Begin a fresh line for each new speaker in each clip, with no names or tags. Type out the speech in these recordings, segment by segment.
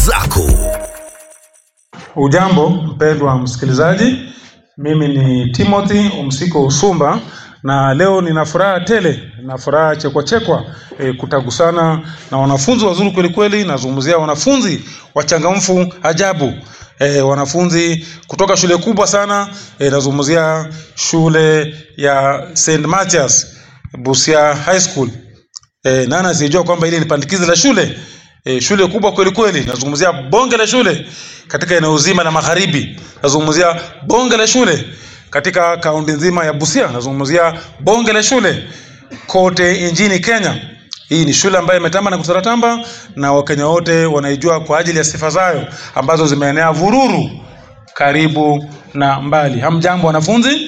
zako.
Ujambo mpendwa msikilizaji, mimi ni Timothy Umsiko Usumba na leo nina furaha tele na furaha chekwachekwa e, kutagusana na wanafunzi wazuri kweli kweli. Nazungumzia wanafunzi wachangamfu ajabu e, wanafunzi kutoka shule kubwa sana e, nazungumzia shule ya St Mathias Busia High School. E, nani asiyejua kwamba ile ni pandikizi la shule e, shule kubwa kweli kweli. Nazungumzia bonge la shule katika eneo zima la magharibi. Nazungumzia bonge la shule katika kaunti nzima ya Busia. Nazungumzia bonge la shule kote nchini Kenya. Hii ni shule ambayo imetamba na kusaratamba na Wakenya wote wanaijua kwa ajili ya sifa zayo ambazo zimeenea vururu karibu na mbali. Hamjambo wanafunzi?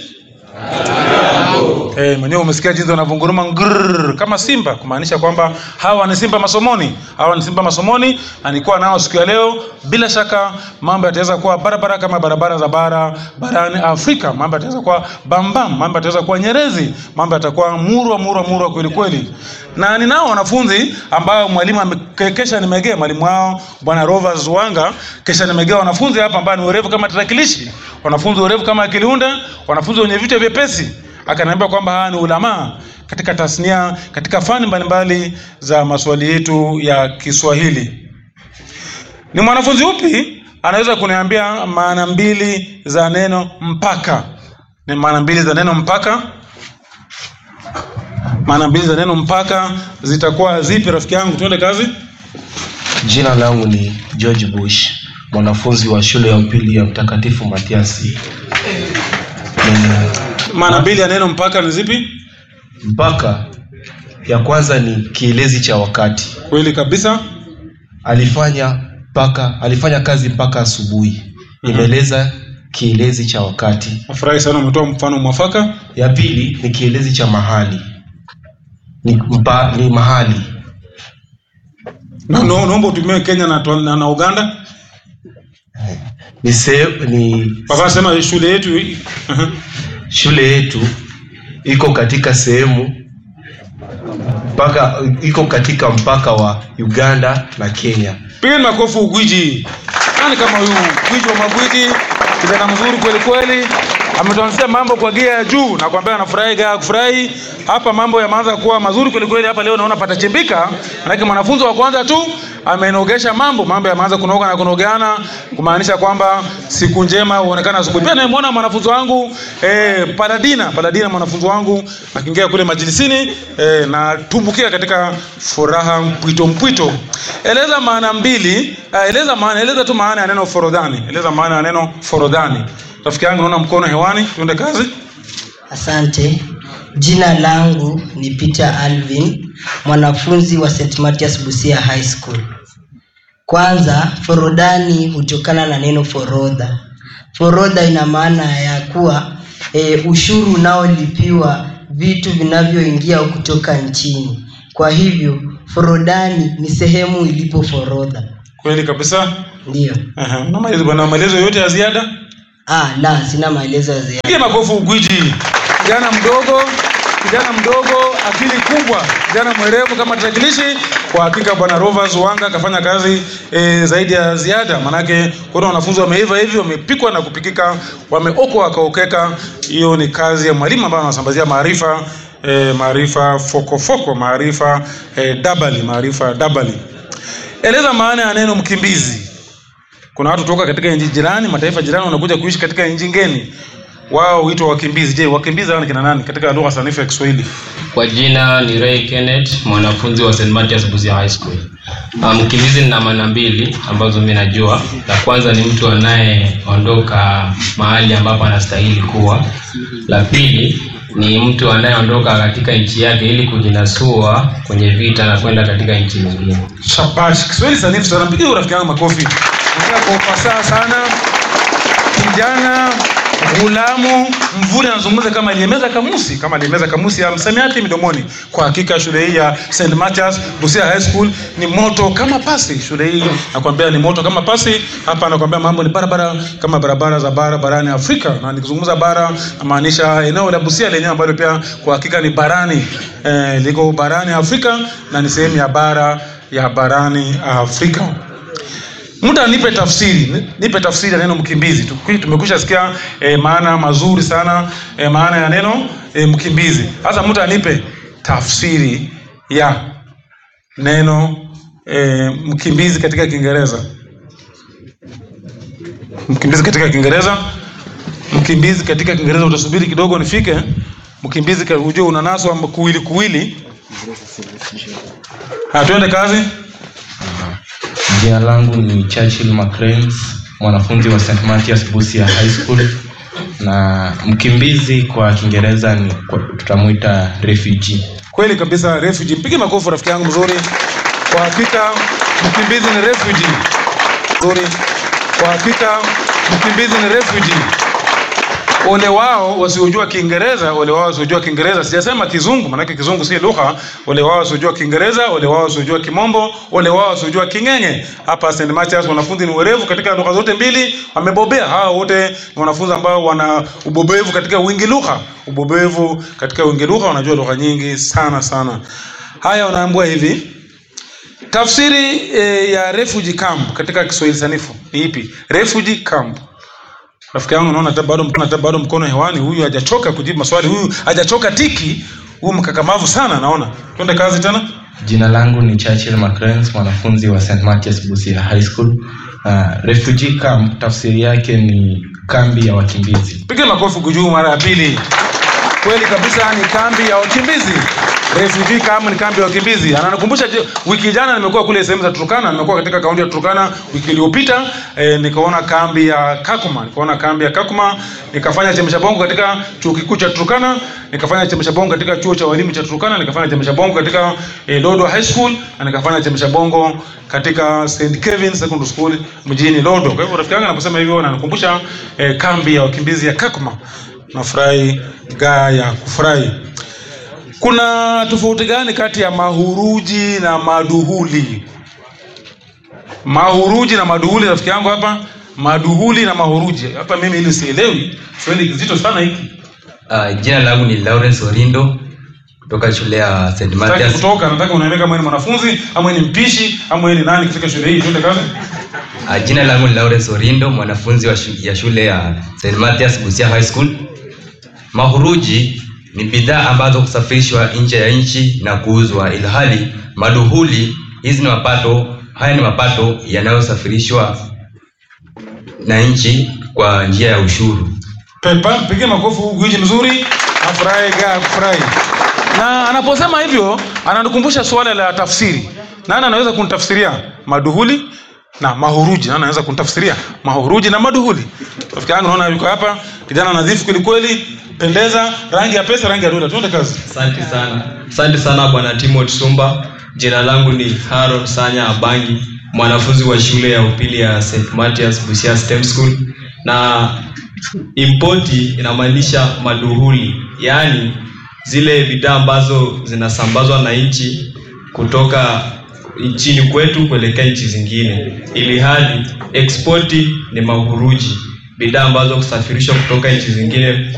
Eh, mwenyewe umesikia jinsi wanavunguruma ngrrr, kama simba kumaanisha kwamba hawa ni simba masomoni, hawa ni simba masomoni, na nilikuwa nao siku ya leo. Bila shaka mambo yataweza kuwa barabara kama barabara za bara barani Afrika, mambo yataweza kuwa bambam, mambo yataweza kuwa nyerezi, mambo yatakuwa murwa murwa murwa kweli kweli. Na ninao wanafunzi ambao mwalimu ame- kesha nimegea mwalimu wao bwana Rovers Wanga, kesha nimegea wanafunzi hapa ambao ni werevu kama tarakilishi, wanafunzi werevu kama akiliunda, wanafunzi wenye vichwa vyepesi akaniambia kwamba haya ni ulamaa katika tasnia katika fani mbalimbali za maswali yetu ya Kiswahili. Ni mwanafunzi upi anaweza kuniambia maana mbili za neno mpaka? Ni maana mbili za neno mpaka? Maana mbili za neno mpaka zitakuwa zipi, rafiki yangu? Tuende kazi.
Jina langu ni George Bush, mwanafunzi wa shule ya upili ya Mtakatifu Matiasi. Nina-
Maana mbili ya neno mpaka ni zipi?
Mpaka ya kwanza ni kielezi cha wakati.
Kweli kabisa.
Alifanya mpaka alifanya kazi mpaka asubuhi. Imeeleza kielezi cha wakati.
Nafurahi sana umetoa mfano mwafaka.
Ya pili ni kielezi cha mahali. Ni, mpa, ni mahali.
Na na- naomba utumie Kenya na, na, na Uganda.
Ni, se, ni
Papa sema shule yetu hii. Aha.
shule yetu iko katika sehemu mpaka iko katika mpaka wa Uganda na Kenya.
Pigeni makofi ugwiji. Nani kama huyu gwiji wa magwiji, kijana mzuri kweli kweli, ametuanzia mambo kwa gia ya juu na kuambia anafurahi gaa kufurahi. Hapa mambo yameanza kuwa mazuri kweli kweli. Hapa leo naona patachimbika, manake mwanafunzi wa kwanza tu amenogesha mambo, mambo yameanza kunoga na kunogeana, kumaanisha kwamba siku njema huonekana asubuhi. Pia nimemwona mwanafunzi wangu eh, Paladina, Paladina mwanafunzi wangu akiingia kule majilisini eh, na tumbukia katika furaha mpwito mpwito. Eleza maana mbili, uh, eleza maana, eleza tu maana ya neno forodhani. Eleza maana ya neno forodhani. Rafiki yangu naona mkono hewani, tuende kazi.
Asante. Jina langu ni Peter Alvin, mwanafunzi wa St. Mathias Busia High School. Kwanza, forodhani hutokana na neno forodha. Forodha ina maana ya kuwa e, ushuru unaolipiwa vitu vinavyoingia au kutoka nchini. Kwa hivyo, forodhani ni sehemu ilipo forodha.
Kweli kabisa.
Ndiyo.
Aha, una maelezo bwana, maelezo yote ya ziada?
Ah, la, sina maelezo ya ziada.
Piga makofi ugwiji. Kijana mdogo, kijana mdogo, akili kubwa, kijana mwerevu kama tarakilishi. Kwa hakika bwana Rovers Wanga akafanya kazi e, zaidi ya ziada, manake kuna wanafunzi wameiva hivi, wamepikwa na kupikika, wameokwa wakaokeka. Hiyo ni kazi ya mwalimu ambaye anasambazia maarifa e, maarifa fokofoko, maarifa e, dabali, maarifa dabali. Eleza maana ya neno mkimbizi. Kuna watu kutoka katika nchi jirani, mataifa jirani, wanakuja kuishi katika nchi ngeni, wao huitwa wakimbizi. Je, wakimbizi hao ni kina nani katika lugha sanifu ya Kiswahili?
Kwa jina ni Ray Kenneth, mwanafunzi wa St. Mathias Busia High School. Ah, Mkimbizi nina maana mbili ambazo mimi najua. La kwanza ni mtu anayeondoka mahali ambapo anastahili kuwa. La pili ni mtu anayeondoka katika nchi yake ili kujinasua kwenye vita na kwenda katika nchi nyingine.
Shabash, Kiswahili sanifu sana. Mpigie huyu rafiki yangu makofi. Ongea kwa ufasaha sana. Kijana Gulamu Mvule anazungumza kama aliyemeza kamusi, kama aliyemeza kamusi ya msamiati midomoni. Kwa hakika shule hii ya St. Mathias Busia High School ni moto kama pasi. Shule hii nakwambia ni moto kama pasi. Hapa nakwambia mambo ni barabara kama barabara za bara barani Afrika, na nikizungumza bara namaanisha eneo la Busia lenyewe ambalo pia kwa hakika ni barani eh, liko barani Afrika na ni sehemu ya bara ya barani Afrika. mtu anipe tafsiri ni- nipe tafsiri ya neno mkimbizi Tu- tumekwisha sikia e, maana mazuri sana e, maana ya neno e, mkimbizi sasa mtu anipe tafsiri ya neno e, mkimbizi katika kiingereza mkimbizi katika kiingereza mkimbizi katika kiingereza utasubiri kidogo nifike mkimbizi ka- ujue unanaswa kuwili kuwili Ha, tuende kazi
jina langu ni churchill Macranes, mwanafunzi wa st mathias busia high school na mkimbizi kwa kiingereza ni kwa- tutamwita refugee
kweli kabisa refugee mpige makofi rafiki yangu mzuri kwa hakika mkimbizi ni refugee mzuri kwa hakika mkimbizi ni refugee ole wao wasiojua kiingereza ole wao wasiojua kiingereza sijasema kizungu manake kizungu si lugha ole wao wasiojua kiingereza ole wao wasiojua kimombo ole wao wasiojua king'eng'e hapa st Mathias wanafunzi ni werevu katika lugha zote mbili wamebobea hawa wote ni wanafunzi ambao wana ubobevu katika wingi lugha ubobevu katika wingi lugha wanajua lugha nyingi sana sana haya wanaambua hivi tafsiri e, ya refugee camp katika kiswahili sanifu ni ipi refugee camp rafiki yangu naona hata bado hata bado mkono hewani huyu hajachoka kujibu maswali huyu hajachoka tiki huyu mkakamavu sana naona twende kazi tena
jina langu ni churchill Macranes, mwanafunzi wa st mathias busia high school uh, refugee camp tafsiri yake ni kambi ya wakimbizi
piga makofi kujuu mara ya pili kweli kabisa ni kambi ya wakimbizi refugee camp ni kambi ya wakimbizi ananikumbusha je, wiki jana nimekuwa kule sehemu za Turkana nimekuwa katika kaunti ya Turkana wiki iliyopita e, nikaona kambi ya Kakuma nikaona kambi ya Kakuma nikafanya chemsha bongo katika chuo kikuu cha Turkana nikafanya chemsha bongo katika chuo cha walimu cha Turkana nikafanya chemsha bongo katika e, Lodo High School na nikafanya chemsha bongo katika St Kevin Secondary School mjini Lodo kwa hivyo rafiki yangu anaposema hivyo ananikumbusha e, kambi ya wakimbizi ya Kakuma nafurahi gaa ya kufurahi kuna tofauti gani kati ya mahuruji na maduhuli mahuruji na maduhuli rafiki yangu hapa maduhuli na mahuruji hapa mimi ili sielewi swali kizito sana hiki
Uh, jina langu ni Lawrence Orindo kutoka shule ya St.
nataka
Mathias.
kutoka nataka uniambie kama wewe ni mwanafunzi ama wewe ni mpishi ama wewe ni nani katika shule hii twende kazi
Uh, jina langu ni Lawrence Orindo, mwanafunzi wa shu, ya shule ya St. Mathias Busia High School. Mahuruji ni bidhaa ambazo kusafirishwa nje ya nchi na kuuzwa, ilhali maduhuli hizi ni mapato, haya ni mapato yanayosafirishwa na nchi kwa njia ya ushuru.
pepa mpige makofi huyu gwiji mzuri afurahi gaa kufurahi na anaposema hivyo ananikumbusha suala la tafsiri nani anaweza kunitafsiria maduhuli na mahuruji nani anaweza kunitafsiria mahuruji na maduhuli rafiki yangu naona yuko hapa kijana nadhifu kwelikweli pendeza rangi ya pesa rangi ya dola tuende kazi
asante sana asante sana bwana timot sumba jina langu ni haron sanya abangi mwanafunzi wa shule ya upili ya st mathias busia stem school na impoti inamaanisha maduhuli yaani zile bidhaa ambazo zinasambazwa na nchi kutoka nchini kwetu kuelekea nchi zingine ili hali ekspoti ni mahuruji bidhaa ambazo kusafirishwa kutoka nchi zingine